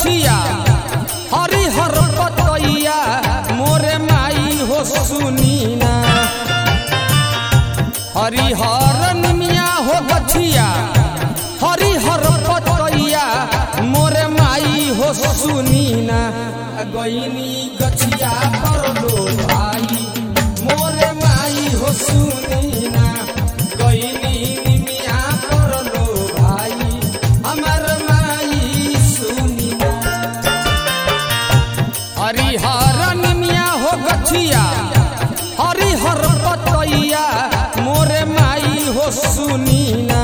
गछिया हरिहर पतैया मोरे माई हो सुनीना हरिहर निमिया हो गछिया हरिहर पतैया मोरे माई हो सुनीना गईनी गछिया पर लो भाई मोरे माई हो सुनीना गईनी निमिया पर लो भाई हमर माई सुनीना हरिहर निमिया हो गछिया हरिहर पतैया मोरे माई हो सुनीना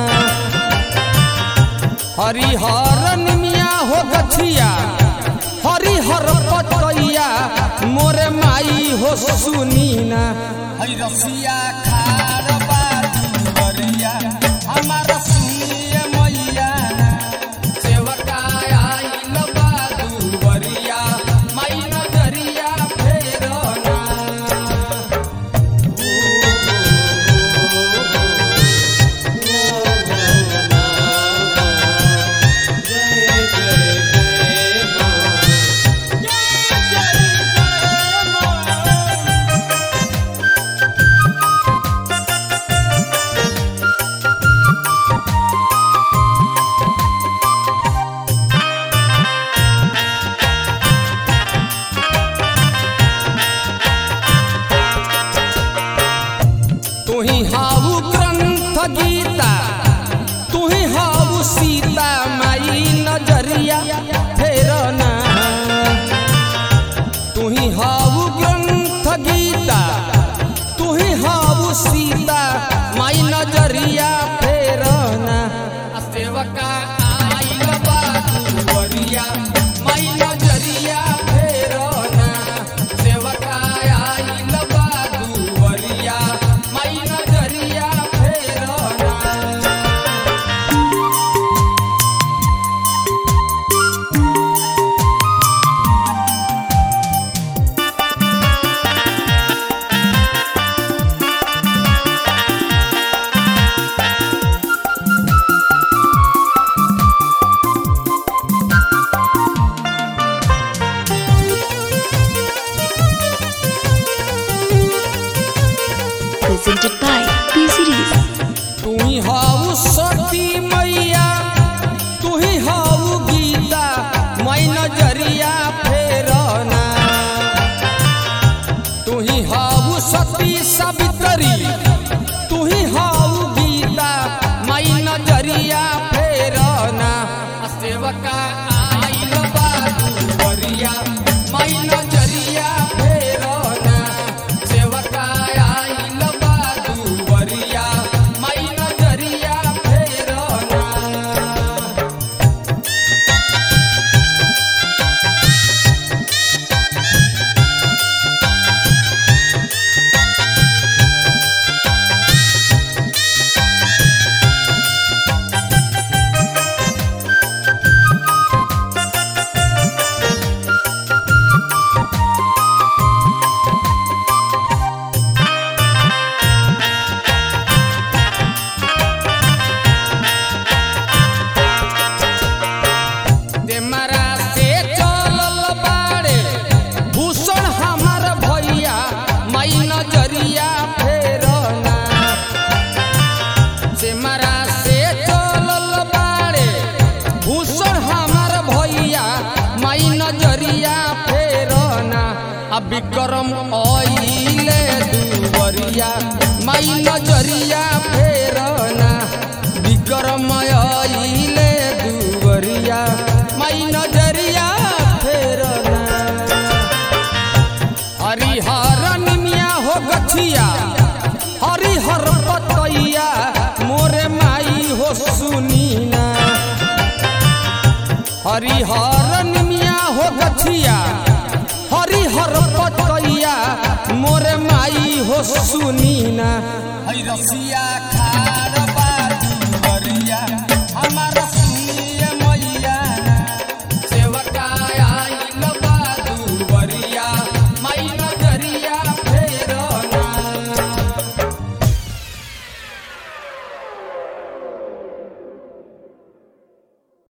हरिहर निमिया हो गछिया हरिहर पतैया मोरे माई हो सुनीना हई रसिया खार बाजी बरिया हमारा सुनिए मैया सेवका आइल बादू बरिया माई नजरिया फेरना तुही हाउ ग्रंथ गीता तुही हाउ सीता माई नजरिया फेरना तुही हाउ ग्रंथ गीता तुही हाउ सीता माई नजरिया फेरना आ सेवका आइल बादू बरिया माई नजरिया फेरना सेवका आइल बादू बरिया माई नजरिया फेरना presented by P Series. तुही हाउ सती मैया तुही हाउ गीता मैं नजरिया फेरना तुही हाउ सती सावित्री तुही हाउ गीता मैं नजरिया फेरना आ सेवका आइल बादू बरिया मैं नजरिया फेरना सेवका आइल बादू बरिया मैं नजरिया फेरना देमरा से चलल बाड़े भूषण हमार भैया मई नजरिया फेरना सेमरा से चलल बाड़े भूषण हमार भैया मई नजरिया फेरना आ विक्रम आइले दुवरिया मई नजरिया फेरना विक्रम आइले दुवरिया मई नजरिया फेरना हरिहर निमिया हो गछिया हरिहर पतैया मोरे माई हो सुनीना हरिहर निमिया हो गछिया हरिहर पतैया मोरे माई हो सुनीना हई रसिया खार बाजी बरिया हमारा